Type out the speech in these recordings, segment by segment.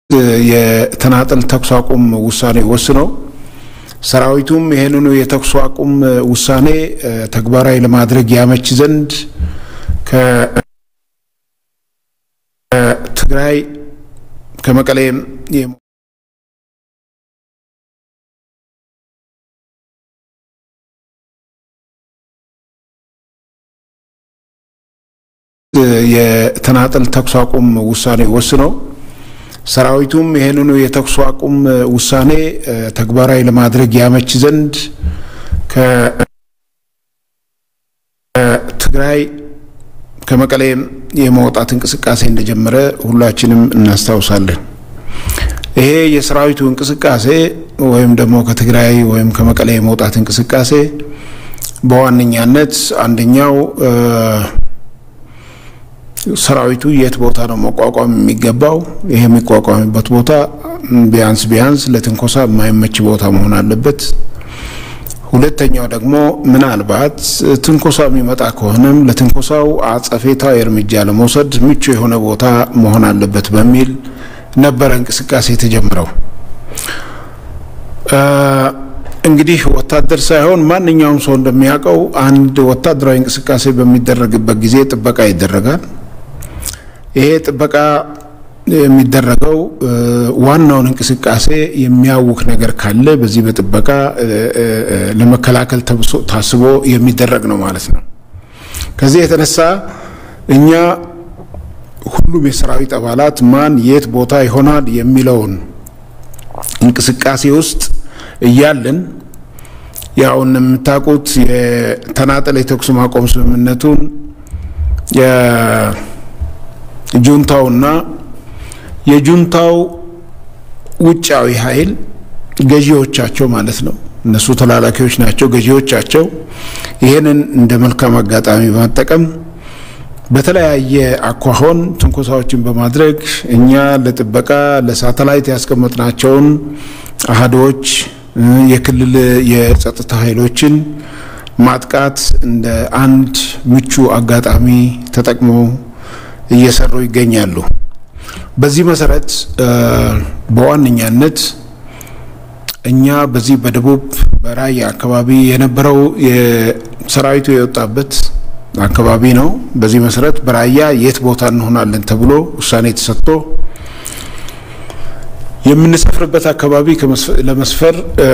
የተናጠል ተኩስ አቁም ውሳኔ ወስነው ሰራዊቱም ይህንኑ የተኩስ አቁም ውሳኔ ተግባራዊ ለማድረግ ያመች ዘንድ ከትግራይ ከመቀሌም የተናጠል ተኩስ አቁም ውሳኔ ወስነው ሰራዊቱም ይህንኑ የተኩስ አቁም ውሳኔ ተግባራዊ ለማድረግ ያመች ዘንድ ከትግራይ ከመቀሌም የመውጣት እንቅስቃሴ እንደጀመረ ሁላችንም እናስታውሳለን። ይሄ የሰራዊቱ እንቅስቃሴ ወይም ደግሞ ከትግራይ ወይም ከመቀሌ የመውጣት እንቅስቃሴ በዋነኛነት አንደኛው ሰራዊቱ የት ቦታ ነው መቋቋም የሚገባው? ይሄ የሚቋቋምበት ቦታ ቢያንስ ቢያንስ ለትንኮሳ የማይመች ቦታ መሆን አለበት። ሁለተኛው ደግሞ ምናልባት ትንኮሳ የሚመጣ ከሆነም ለትንኮሳው አጸፌታዊ እርምጃ ለመውሰድ ምቹ የሆነ ቦታ መሆን አለበት በሚል ነበረ እንቅስቃሴ የተጀመረው። እንግዲህ ወታደር ሳይሆን ማንኛውም ሰው እንደሚያውቀው አንድ ወታደራዊ እንቅስቃሴ በሚደረግበት ጊዜ ጥበቃ ይደረጋል። ይሄ ጥበቃ የሚደረገው ዋናውን እንቅስቃሴ የሚያውክ ነገር ካለ በዚህ በጥበቃ ለመከላከል ታስቦ የሚደረግ ነው ማለት ነው። ከዚህ የተነሳ እኛ ሁሉም የሰራዊት አባላት ማን የት ቦታ ይሆናል የሚለውን እንቅስቃሴ ውስጥ እያለን ያው እንደምታውቁት የተናጠል የተኩስ ማቆም ስምምነቱን የጁንታውና የጁንታው ውጫዊ ኃይል ገዢዎቻቸው ማለት ነው። እነሱ ተላላኪዎች ናቸው። ገዢዎቻቸው ይህንን እንደ መልካም አጋጣሚ በመጠቀም በተለያየ አኳሆን ትንኮሳዎችን በማድረግ እኛ ለጥበቃ ለሳተላይት ያስቀመጥናቸውን አህዶች የክልል የጸጥታ ኃይሎችን ማጥቃት እንደ አንድ ምቹ አጋጣሚ ተጠቅመው እየሰሩ ይገኛሉ። በዚህ መሰረት በዋነኛነት እኛ በዚህ በደቡብ በራያ አካባቢ የነበረው ሰራዊቱ የወጣበት አካባቢ ነው። በዚህ መሰረት በራያ የት ቦታ እንሆናለን ተብሎ ውሳኔ ተሰጥቶ የምንሰፍርበት አካባቢ ለመስፈር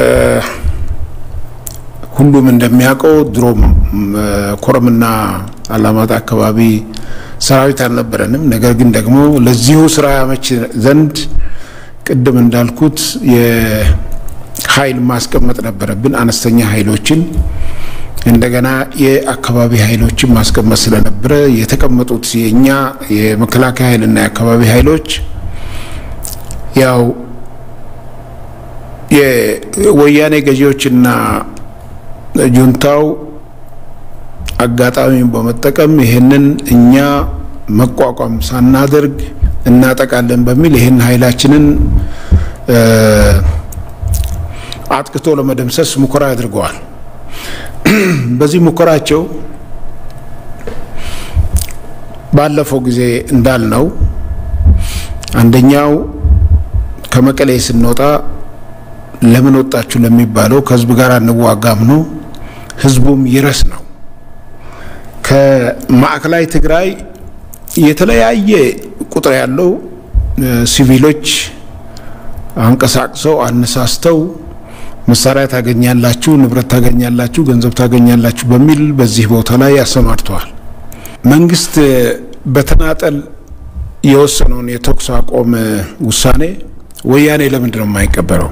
ሁሉም እንደሚያውቀው ድሮም ኮረምና አላማጣ አካባቢ ሰራዊት አልነበረንም። ነገር ግን ደግሞ ለዚሁ ስራ ያመች ዘንድ ቅድም እንዳልኩት የኃይል ማስቀመጥ ነበረብን። አነስተኛ ኃይሎችን እንደገና የአካባቢ ኃይሎችን ማስቀመጥ ስለነበረ የተቀመጡት የእኛ የመከላከያ ኃይልና የአካባቢ ኃይሎች ያው የወያኔ ገዢዎችና ጁንታው አጋጣሚውን በመጠቀም ይህንን እኛ መቋቋም ሳናደርግ እናጠቃለን በሚል ይህን ኃይላችንን አጥቅቶ ለመደምሰስ ሙከራ አድርገዋል። በዚህ ሙከራቸው ባለፈው ጊዜ እንዳልነው አንደኛው ከመቀሌ ስንወጣ ለምን ወጣችሁ ለሚባለው ከህዝብ ጋር እንዋጋም ነው። ህዝቡም ይረስ ነው። ከማዕከላዊ ትግራይ የተለያየ ቁጥር ያለው ሲቪሎች አንቀሳቅሰው አነሳስተው መሳሪያ ታገኛላችሁ፣ ንብረት ታገኛላችሁ፣ ገንዘብ ታገኛላችሁ በሚል በዚህ ቦታ ላይ አሰማርተዋል። መንግስት በተናጠል የወሰነውን የተኩስ አቆም ውሳኔ ወያኔ ለምንድን ነው የማይቀበለው?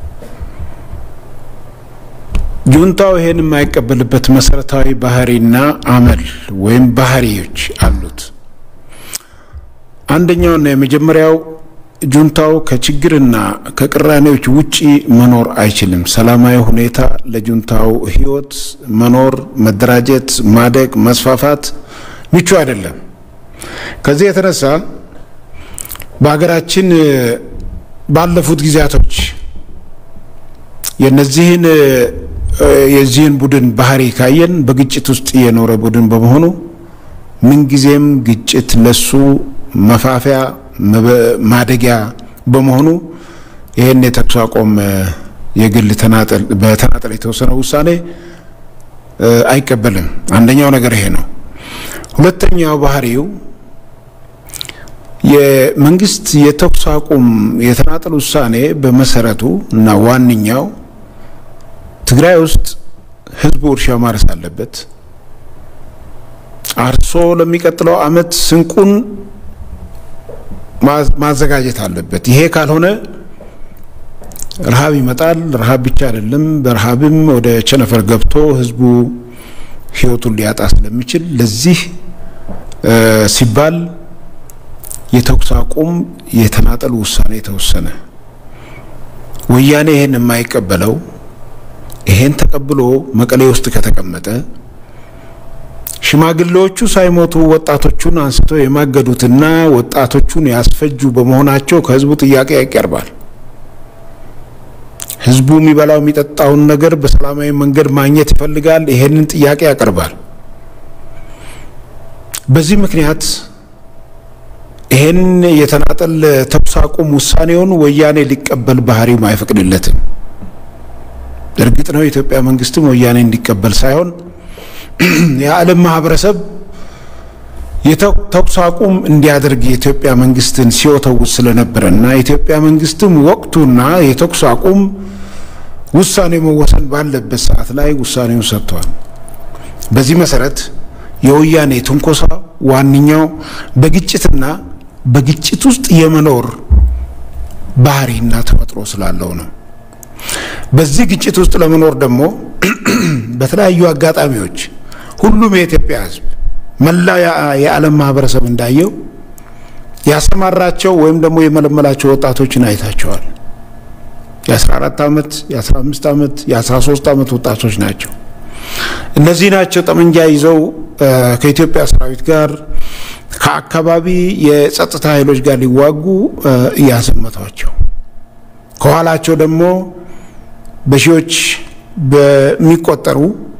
ጁንታው ይሄን የማይቀበልበት መሰረታዊ ባህሪና አመል ወይም ባህሪዎች አሉት። አንደኛውና የመጀመሪያው ጁንታው ከችግርና ከቅራኔዎች ውጪ መኖር አይችልም። ሰላማዊ ሁኔታ ለጁንታው ህይወት መኖር፣ መደራጀት፣ ማደግ፣ መስፋፋት ምቹ አይደለም። ከዚህ የተነሳ በሀገራችን ባለፉት ጊዜያቶች የነዚህን የዚህን ቡድን ባህሪ ካየን በግጭት ውስጥ የኖረ ቡድን በመሆኑ ምንጊዜም ግጭት ለሱ መፋፊያ ማደጊያ በመሆኑ ይህን የተኩስ አቁም የግል ተናጠል በተናጠል የተወሰነ ውሳኔ አይቀበልም። አንደኛው ነገር ይሄ ነው። ሁለተኛው ባህሪው የመንግስት የተኩስ አቁም የተናጠል ውሳኔ በመሰረቱ እና ዋነኛው ትግራይ ውስጥ ህዝቡ እርሻ ማረስ አለበት። አርሶ ለሚቀጥለው አመት ስንቁን ማዘጋጀት አለበት። ይሄ ካልሆነ ረሃብ ይመጣል። ረሃብ ብቻ አይደለም፣ በረሃብም ወደ ቸነፈር ገብቶ ህዝቡ ህይወቱን ሊያጣ ስለሚችል ለዚህ ሲባል የተኩስ አቁም የተናጠል ውሳኔ የተወሰነ። ወያኔ ይሄን የማይቀበለው ይሄን ተቀብሎ መቀሌ ውስጥ ከተቀመጠ ሽማግሌዎቹ ሳይሞቱ ወጣቶቹን አንስተው የማገዱትና ወጣቶቹን ያስፈጁ በመሆናቸው ከህዝቡ ጥያቄ ያቀርባል። ህዝቡ የሚበላው የሚጠጣውን ነገር በሰላማዊ መንገድ ማግኘት ይፈልጋል። ይሄንን ጥያቄ ያቀርባል። በዚህ ምክንያት ይሄን የተናጠል ተኩስ አቁም ውሳኔውን ወያኔ ሊቀበል ባህሪውም አይፈቅድለትም። እርግጥ ነው የኢትዮጵያ መንግስትም ወያኔ እንዲቀበል ሳይሆን የዓለም ማህበረሰብ የተኩስ አቁም እንዲያደርግ የኢትዮጵያ መንግስትን ሲወተውት ስለነበረ እና የኢትዮጵያ መንግስትም ወቅቱና የተኩስ አቁም ውሳኔ መወሰን ባለበት ሰዓት ላይ ውሳኔውን ሰጥቷል። በዚህ መሰረት የወያኔ ትንኮሳ ዋነኛው በግጭትና በግጭት ውስጥ የመኖር ባህሪና ተፈጥሮ ስላለው ነው። በዚህ ግጭት ውስጥ ለመኖር ደግሞ በተለያዩ አጋጣሚዎች ሁሉም የኢትዮጵያ ሕዝብ መላ የዓለም ማህበረሰብ እንዳየው ያሰማራቸው ወይም ደግሞ የመለመላቸው ወጣቶችን አይታቸዋል። የ14 ዓመት፣ የ15 ዓመት፣ የ13 ዓመት ወጣቶች ናቸው። እነዚህ ናቸው ጠመንጃ ይዘው ከኢትዮጵያ ሰራዊት ጋር ከአካባቢ የጸጥታ ኃይሎች ጋር ሊዋጉ እያዘመቷቸው ከኋላቸው ደግሞ በሺዎች በሚቆጠሩ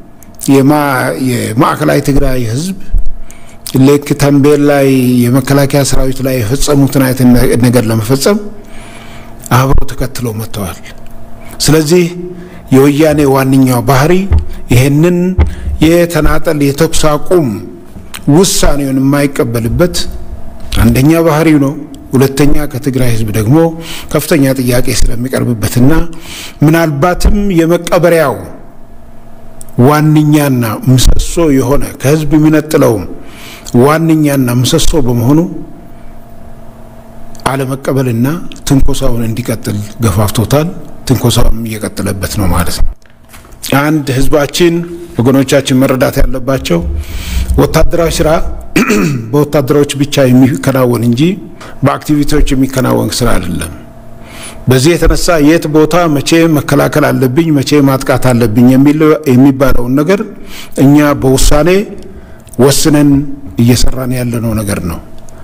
የማዕከላዊ ትግራይ ህዝብ ልክ ተንቤን ላይ የመከላከያ ሰራዊት ላይ የፈጸሙትን አይነት ነገር ለመፈጸም አብረው ተከትለው መጥተዋል። ስለዚህ የወያኔ ዋነኛው ባህሪ ይሄንን የተናጠል የተኩስ አቁም ውሳኔውን የማይቀበልበት አንደኛ ባህሪው ነው። ሁለተኛ ከትግራይ ህዝብ ደግሞ ከፍተኛ ጥያቄ ስለሚቀርብበትና ምናልባትም የመቀበሪያው ዋነኛና ምሰሶ የሆነ ከህዝብ የሚነጥለውም ዋነኛና ምሰሶ በመሆኑ አለመቀበልና ትንኮሳውን እንዲቀጥል ገፋፍቶታል። ትንኮሳውም እየቀጠለበት ነው ማለት ነው። አንድ ህዝባችን ወገኖቻችን መረዳት ያለባቸው ወታደራዊ ስራ በወታደሮች ብቻ የሚከናወን እንጂ በአክቲቪቲዎች የሚከናወን ስራ አይደለም። በዚህ የተነሳ የት ቦታ መቼ መከላከል አለብኝ፣ መቼ ማጥቃት አለብኝ የሚባለውን ነገር እኛ በውሳኔ ወስነን እየሰራን ያለነው ነገር ነው።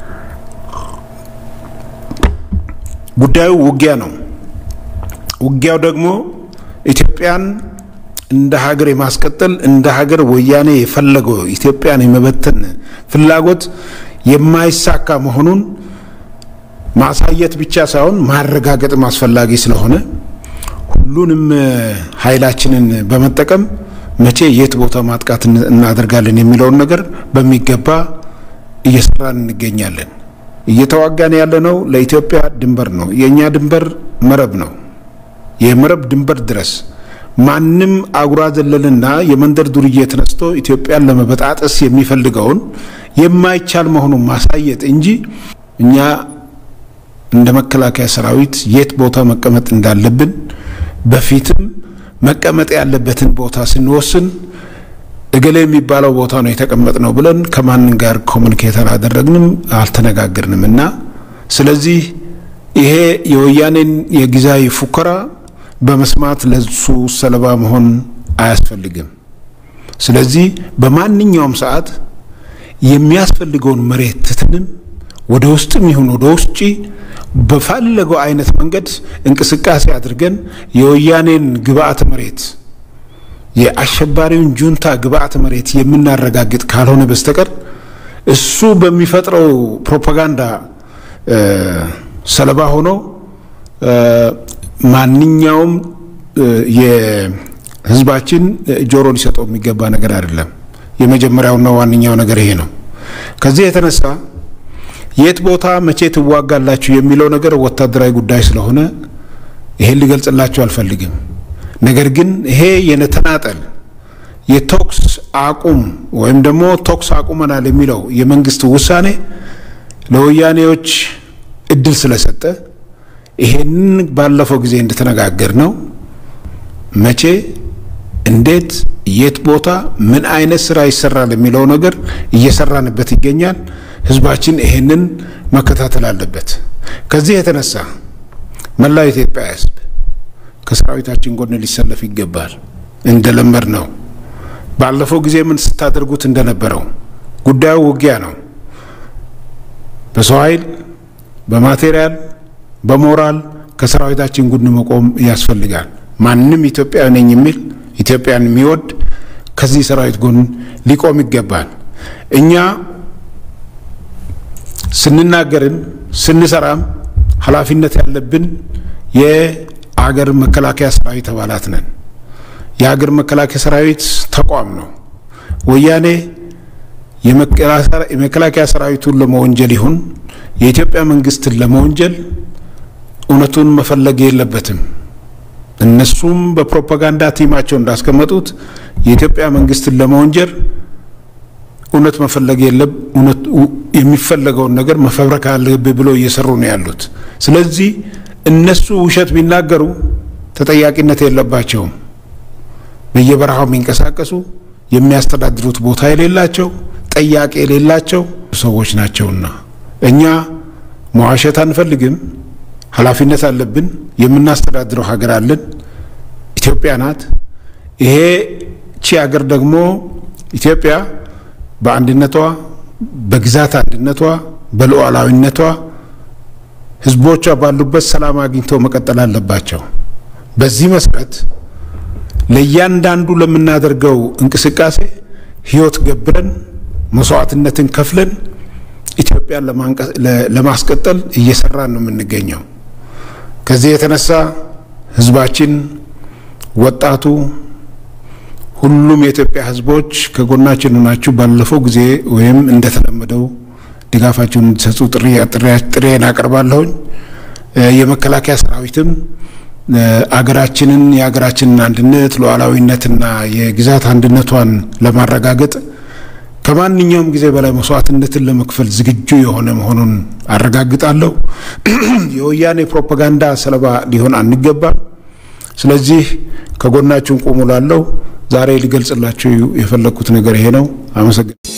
ጉዳዩ ውጊያ ነው። ውጊያው ደግሞ ኢትዮጵያን እንደ ሀገር የማስቀጠል እንደ ሀገር ወያኔ የፈለገው ኢትዮጵያን የመበተን ፍላጎት የማይሳካ መሆኑን ማሳየት ብቻ ሳይሆን ማረጋገጥም አስፈላጊ ስለሆነ ሁሉንም ኃይላችንን በመጠቀም መቼ የት ቦታ ማጥቃት እናደርጋለን የሚለውን ነገር በሚገባ እየሰራን እንገኛለን። እየተዋጋን ያለነው ለኢትዮጵያ ድንበር ነው። የእኛ ድንበር መረብ ነው። የመረብ ድንበር ድረስ ማንም አጉራ ዘለልና የመንደር ዱርዬ ተነስቶ ኢትዮጵያን ለመበጣጠስ የሚፈልገውን የማይቻል መሆኑን ማሳየት እንጂ እኛ እንደ መከላከያ ሰራዊት የት ቦታ መቀመጥ እንዳለብን በፊትም መቀመጥ ያለበትን ቦታ ስንወስን እገሌ የሚባለው ቦታ ነው የተቀመጥ ነው ብለን ከማንም ጋር ኮሚኒኬት አላደረግንም፣ አልተነጋገርንም እና ስለዚህ ይሄ የወያኔን የጊዜያዊ ፉከራ በመስማት ለሱ ሰለባ መሆን አያስፈልግም። ስለዚህ በማንኛውም ሰዓት የሚያስፈልገውን መሬት ትተንም ወደ ውስጥም ይሁን ወደ ውጭ በፈለገው አይነት መንገድ እንቅስቃሴ አድርገን የወያኔን ግብአተ መሬት የአሸባሪውን ጁንታ ግብአተ መሬት የምናረጋግጥ ካልሆነ በስተቀር እሱ በሚፈጥረው ፕሮፓጋንዳ ሰለባ ሆኖ ማንኛውም የህዝባችን ጆሮ ሊሰጠው የሚገባ ነገር አይደለም። የመጀመሪያውና ዋነኛው ነገር ይሄ ነው። ከዚህ የተነሳ የት ቦታ መቼ ትዋጋላችሁ የሚለው ነገር ወታደራዊ ጉዳይ ስለሆነ ይሄን ሊገልጽላችሁ አልፈልግም። ነገር ግን ይሄ የነተናጠል የተኩስ አቁም ወይም ደግሞ ተኩስ አቁመናል የሚለው የመንግስት ውሳኔ ለወያኔዎች እድል ስለሰጠ ይሄንን ባለፈው ጊዜ እንደተነጋገር ነው መቼ፣ እንዴት፣ የት ቦታ ምን አይነት ስራ ይሰራል የሚለው ነገር እየሰራንበት ይገኛል። ህዝባችን ይሄንን መከታተል አለበት። ከዚህ የተነሳ መላው ኢትዮጵያ ህዝብ ከሰራዊታችን ጎን ሊሰለፍ ይገባል። እንደለመድ ነው ባለፈው ጊዜ ምን ስታደርጉት እንደነበረው ጉዳዩ ውጊያ ነው። በሰው ኃይል፣ በማቴሪያል፣ በሞራል ከሰራዊታችን ጎን መቆም ያስፈልጋል። ማንም ኢትዮጵያዊ ነኝ የሚል ኢትዮጵያን የሚወድ ከዚህ ሰራዊት ጎን ሊቆም ይገባል። እኛ ስንናገርም ስንሰራም ኃላፊነት ያለብን የአገር መከላከያ ሰራዊት አባላት ነን። የሀገር መከላከያ ሰራዊት ተቋም ነው። ወያኔ የመከላከያ ሰራዊቱን ለመወንጀል ይሁን የኢትዮጵያ መንግስትን ለመወንጀል እውነቱን መፈለግ የለበትም። እነሱም በፕሮፓጋንዳ ቲማቸው እንዳስቀመጡት የኢትዮጵያ መንግስትን ለመወንጀል እውነት መፈለግ የለም። የሚፈለገውን ነገር መፈብረክ አለብህ ብለው እየሰሩ ነው ያሉት። ስለዚህ እነሱ ውሸት ቢናገሩ ተጠያቂነት የለባቸውም። በየበረሃው የሚንቀሳቀሱ የሚያስተዳድሩት ቦታ የሌላቸው ጠያቂ የሌላቸው ሰዎች ናቸውና እኛ መዋሸት አንፈልግም። ኃላፊነት አለብን። የምናስተዳድረው ሀገር አለን። ኢትዮጵያ ናት። ይሄ ቺ ሀገር ደግሞ ኢትዮጵያ በአንድነቷ፣ በግዛት አንድነቷ፣ በሉዓላዊነቷ ህዝቦቿ ባሉበት ሰላም አግኝተው መቀጠል አለባቸው። በዚህ መሰረት ለእያንዳንዱ ለምናደርገው እንቅስቃሴ ህይወት ገብረን መስዋዕትነትን ከፍለን ኢትዮጵያን ለማስቀጠል እየሰራን ነው የምንገኘው። ከዚህ የተነሳ ህዝባችን፣ ወጣቱ፣ ሁሉም የኢትዮጵያ ህዝቦች ከጎናችን ሆናችሁ ባለፈው ጊዜ ወይም እንደተለመደው ድጋፋችሁን እንዲሰጡ ጥሬን አቀርባለሁኝ። የመከላከያ ሰራዊትም አገራችንን የሀገራችንን አንድነት ሉዓላዊነትና የግዛት አንድነቷን ለማረጋገጥ ከማንኛውም ጊዜ በላይ መስዋዕትነትን ለመክፈል ዝግጁ የሆነ መሆኑን አረጋግጣለሁ። የወያኔ ፕሮፓጋንዳ ሰለባ ሊሆን አንገባም። ስለዚህ ከጎናችሁን ቁሙ ላለው ዛሬ ሊገልጽላችሁ የፈለግኩት ነገር ይሄ ነው። አመሰግናለሁ።